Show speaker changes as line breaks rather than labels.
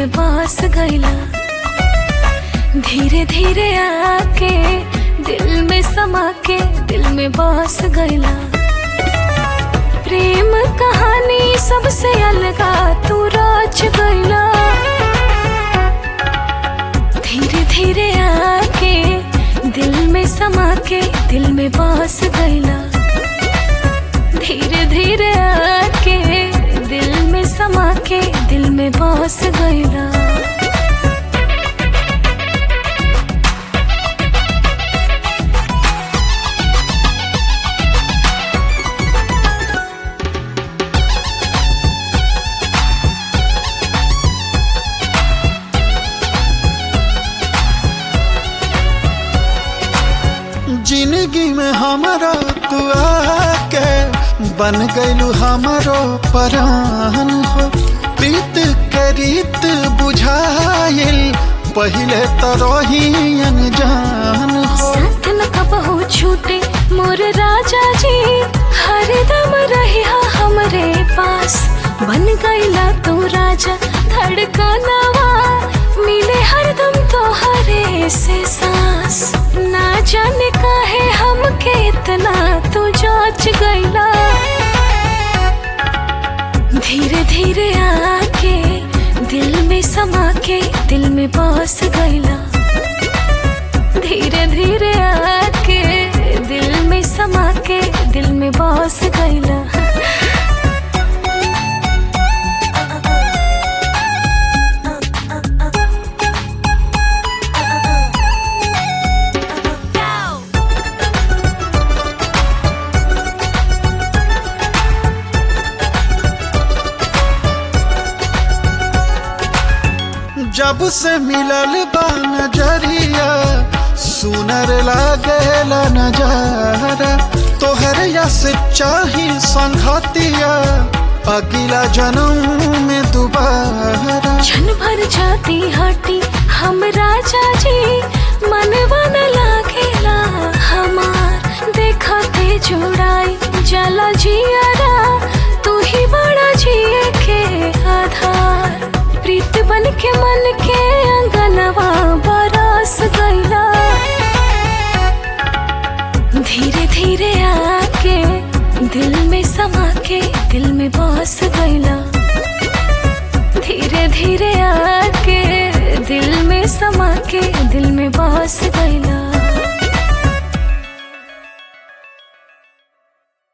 में बस गईला धीरे धीरे आके दिल में समा के दिल में बस गईला प्रेम कहानी सबसे अलगा तू राज गईला धीरे धीरे आके दिल में समा के दिल में बस गईला धीरे धीरे आके दिल में समा के दिल में बस गईला
जिंदगी में हमारा तू आके बन गईलू हमारो परान हो प्रीत के रीत बुझाइल पहले तो रही अनजान हो
साथ न कबहू छूटे मोर राजा जी हरदम रहिया हमरे पास बन गईला तू राजा धड़कनवा मिले हरदम तोहरे से सांस ना जाने काहे हमके इतना तू जाच गईला धीरे धीरे आके दिल में समा के दिल में बस गईला धीरे धीरे आके दिल में समा के दिल में बस गईला
जब से मिलल बा नजरिया सुनर लागेला नजारा तोहर यस चाही संघतिया अगला जन्म में दोबारा
क्षण भर जाती हटी हम राजा जी मनवा न लागेला हमार देखते जुड़ाई जला जियारा तू ही बड़ा जिए के आधार प्रीत बन के मन के अंगनवा बरस गईला धीरे धीरे आके दिल में समा के दिल में बस गईला धीरे धीरे आके दिल में समा के दिल में बस गईला